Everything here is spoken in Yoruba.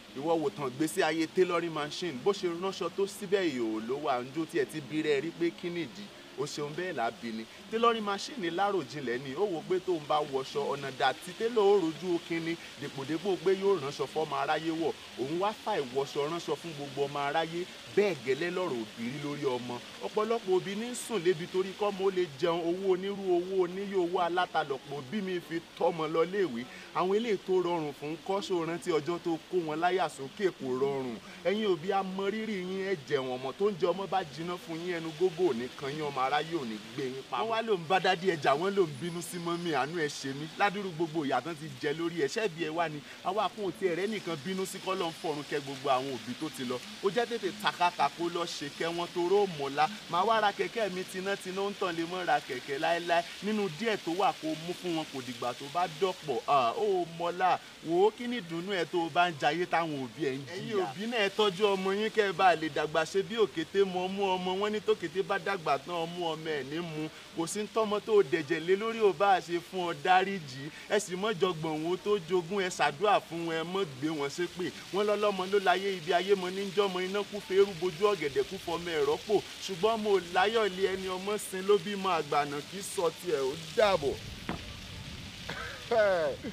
ìwọ wò tán gbèsè ayé tailoring machine bó ṣe ránṣọ tó síbẹ̀ ìhòòhò ló wà ń jó tiẹ̀ ti bí rẹ̀ rí pé kí nìdí ó ṣeun bẹ́ẹ̀ lábí ni tailoring machine láròjinlẹ̀ ni ó wò pé tóun bá wọṣọ ọ̀nà dàtí télò ó rojú kínní dèpòdépò pé yóò ránṣọ fọ́mọ aráyé wọ̀ òun wá fà ìwọṣọ ránṣọ fún gbogbo ọmọ aráyé bẹ́ẹ̀ gẹ́lẹ́ lọ́rọ̀ òbí rí lórí ọmọ ọ̀pọ̀lọpọ̀ òbí ní sùn lébi torí kọ́mọ ó lè jẹun owó onírú owó oníyé owó alátalọ̀pọ̀ òbí mi fi tọ́mọ lọ léèwé àwọn eléyìí tó rọrùn fún kọ́ṣọ́ rántí ọjọ́ tó kó wọn láyà sókè kò rọrùn ẹ̀yin òbí amọrírì yín ẹ̀ jẹ̀wọ̀n ọmọ tó ń jẹ ọmọ bá jiná fún yín ẹnu gógó nìkan yín ọmọ aráyé ò ní gbé yín pa. wọ́n wá ló ń bá dádì ẹja wọ́n ló ń bínú sí mọ́mí àánú ẹ̀ ṣe mí ládùúrú gbogbo ìyàtọ̀ ti jẹ lórí ẹ̀ ṣẹ́bi ẹ̀ wá ni àwa àkún òtí ẹ̀rẹ́ nìkan bínú sí kọ́ ló ń fọ̀run kẹ gbogbo àwọn òbí tó ti lọ ó jẹ́ tètè takaka kó lọ ṣe kẹ́ wọn tó ró mọ́lá máa wá ra kẹ̀kẹ́ mi tinátiná ń tàn lè mọ́ ra kẹ̀kẹ́ láéláé nínú díẹ̀ tó wà kó mú fún wọn kò dìgbà tó bá dọ̀pọ̀ ó mọ́lá wò ó kí ni ìdùnnú ẹ tó bá ń jayé táwọn òbí ẹ ń jìyà. ẹ̀yin òbí náà ẹ tọ́jú ọmọ yín kẹ́ ẹ bá lè dàgbà ṣe bí òkété mọ mú ọmọ wọn ní tókété bá dàgbà tán ọmú ọmọ ẹ̀ ní mu kò sí tọ́mọ tó dẹ̀jẹ̀ lé lórí ò bá ṣe fún ọ dáríjì ẹ sì mọ́ jọgbọ̀n wo tó jogún ẹ ṣàdúrà fún ẹ mọ́ gbé wọn ṣépè wọn lọ́lọ́mọ ló láyé ibi ayé mọ níjọ́mọ iná kú fẹ́rù bojú ọ̀gẹ̀dẹ̀ kú fọmọ ẹ̀rọ pò ṣùgbọ́n mo láyọ̀ ilé ẹni ọmọ sin ló bímọ àgbànà kì í sọ tiẹ̀ ó dàbọ̀.